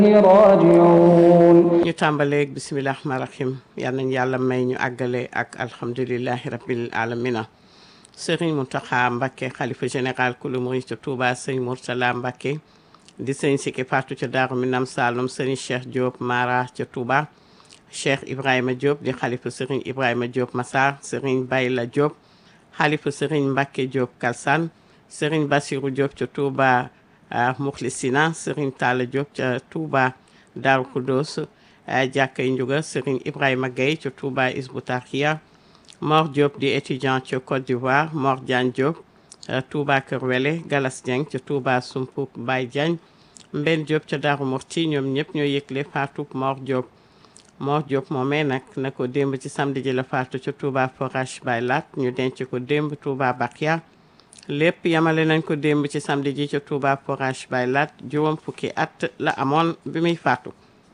راجعون ñu tàmbaleeg bisimilah rahmaan rahim yal nañ yàlla may ñu àggale ak alhamdulilahi rabbil alamina sëriñ Mountakha Mbacké xalifa général kulu murid ca Touba sëñ Mourtala Mbacké di sëñ Sikki Fatou ca Daaru Minam Saloum sëriñ Cheikh Diop Mara ca Touba Cheikh Ibrahima Diop di xalifa sëriñ Ibrahima Diop Massar sëriñ Bayla Diop xalifa sëriñ Mbacké Diop Kalsane sëriñ Bassirou Diop ca Touba Muxlisina sëriñ Talla Diop ca Touba Daaru Kudos jàkkay njuga sëriñ Ibrahima Gueye ca Touba Isbu Tarkiya Mor Diop di étudiant ca Côte d'Ivoire Mor Diagne Diop Touba Kër Wele Galas Dieng ca Touba Sumpuk Baye Diagne Mben Diop ca Daaru Murti ñoom ñëpp ñoo yëgle faatu Mor Diop Mor Diop moomee nag na ko démb ci samedi ji la faatu ca Touba Forage Baye Lat ñu denc ko démb Touba Bakia lépp yamale nañ ko démb ci samedi ji ca Touba Forage Baye Lat juróom fukki at la amoon bi muy faatu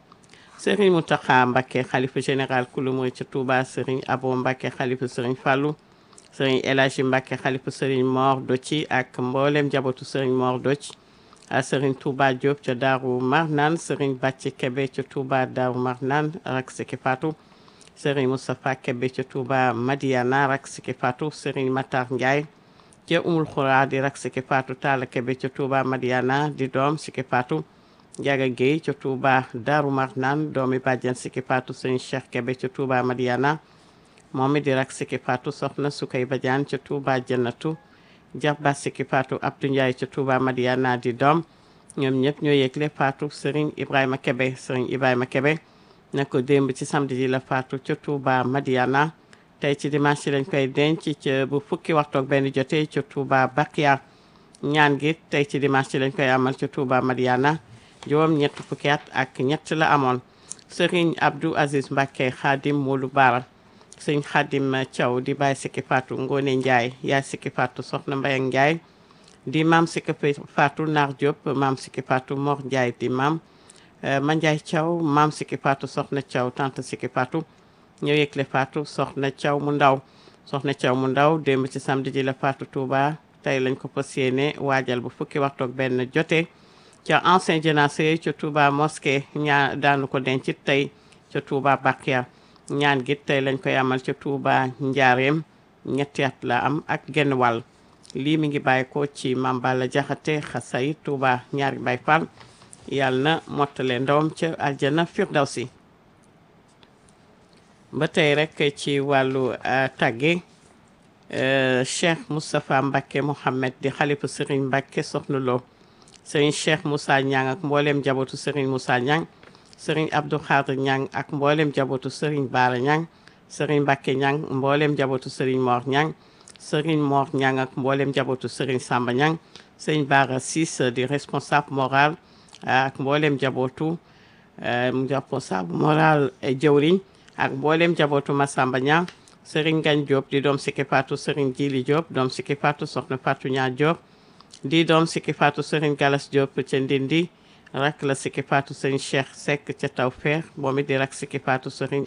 Serigne Mountakha Mbacké xalifa général kulu murid ca Touba Serigne Abo Mbacké xalifa Serigne Fallou Serigne El Hadji Mbacké xalifa Serigne Mor Doci ak mboolem njabootu Serigne Mor Doci a Serigne Touba Diop ca Daaru Marnaan Serigne Bàcci Kebe ca Touba Daaru Marnaan rak siki faatu Serigne Moustapha Kebe ca Touba Madiana rak siki faatu Serigne Matar Ndiaye ca Umul Xuraa di rak siki faatu Talla Kebe ca Touba Madiana di doom siki faatu Njaga Guèye ca Touba Daaru Marnaan doomi bàjjan siki faatu Serigne Cheikh Kebe ca Touba Madiana moom it di rak siki faatu soxna Sukay Badiane ca Touba Jannatu Jarba siki faatu Abdou Ndiaye ca Touba Madiana di doom ñoom ñëpp ñoo yëgle faatu Serigne Ibrahima Kebe Serigne Ibrahima Kebe na ko démb ci samedi ji la faatu ca Touba Madiana tey ci dimanche lañ koy denc ca bu fukki waxtu ak benn jotee ca Touba Bakia ñaan gi tey ci dimanche lañ koy amal ca Touba Madiana juróom ñett fukki at ak ñett la amoon Serigne Abdou Aziz Mbacké Khadim Modou Bara sëñ Khadim Thiaw di bàyyi sikki faatu Ngone Ndiaye yaay sikki faatu soxna Mbayang Ndiaye di maam sikki faatu Nar Diop maam sikki faatu Mor Ndiaye di maam Ma Ndiaye Thiaw maam sikki faatu soxna Thiaw tante sikki faatu ñëw yëgle faatu soxna Thiaw mu ndaw soxna Thiaw mu ndaw démb ci samedi ji la faatu Touba tey lañ ko fas yéene waajal bu fukki waxtu ak benn jotee ca ancien jénacé ca Touba mosquée ñaa daanu ko denc tey ca Touba Bakia ñaan gi tey lañ koy amal ca Touba Njaareem ñetti at la am ak genn wàll lii mi ngi bàyyi ko ci Mame Balla Jaxate xasay Touba ñaari Baay Fall yàlla na mottale ndawam ca aljana firdawsi ba tey rek ci wàllu tàgge Cheikh Moustapha Mbacké Mohamed di xalifa Serigne Mbacké Soxna Lo Serigne Cheikh Moussa Niang ak mboolem njabootu Serigne Moussa Niang Serigne Abdou Khadre Niang ak mboolem njabootu Serigne Bara Niang Serigne Mbacké Niang mboolem njabootu Serigne Mor Niang Serigne Mor Niang ak mboolem njabootu Serigne Samba Niang Serigne Bara Ciss di responsable moral ak mboolem njabootu responsable moral jëwriñ ak mboolem njabootu Massamba Niang Serigne Ngagne Diop di doom sikki faatu Serigne Djili Diop doom sikki faatu soxna Fatou Niang Diop di doom sikki faatu Serigne Galas Diop ca Ndindi rak la sikki faatu Serigne Cheikh Seck ca Tawfeex moom it di rak sikki faatu Serigne